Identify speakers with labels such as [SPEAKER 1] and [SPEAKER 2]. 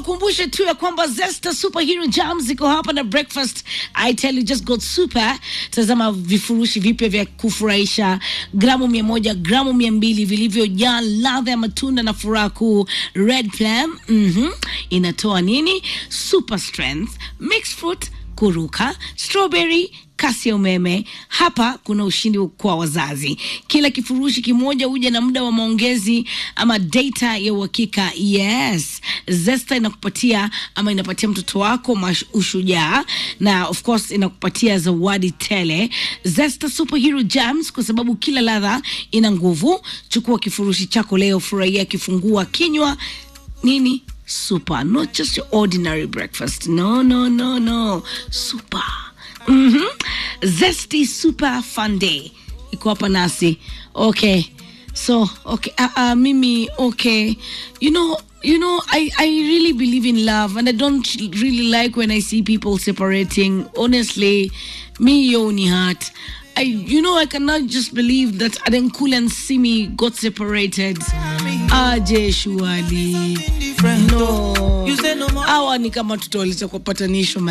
[SPEAKER 1] kumbushe tu ya kwamba Zesta Superhero Jams iko hapa na breakfast I tell you just got super. Tazama vifurushi vipya vya kufurahisha, gramu mia moja, gramu mia mbili vilivyojaa ladha ya matunda na furaha kuu. Red Plum mhm, inatoa nini? Super strength, mixed fruit, kuruka, strawberry kasi ya umeme. Hapa kuna ushindi kwa wazazi. Kila kifurushi kimoja huja na muda wa maongezi ama data ya uhakika. Yes, Zesta inakupatia ama inapatia mtoto wako mash- ushujaa na of course inakupatia zawadi tele. Zesta Superhero Jams, kwa sababu kila ladha ina nguvu. Chukua kifurushi chako leo, furahia kifungua kinywa nini super, not just your ordinary breakfast. No, no, no, no, super mm-hmm. Zesty Super Fun Day iko hapa nasi. Okay, so okay, uh, uh, mimi okay, you know you know I, I really believe in love and I don't really like when I see people separating. Honestly, me yo ni heart. I you know I cannot just believe that Adenkule and Simi got separated. Aje shuali. No.
[SPEAKER 2] You say no more.
[SPEAKER 1] Hawa ni kama tutawaleta kwa patanisho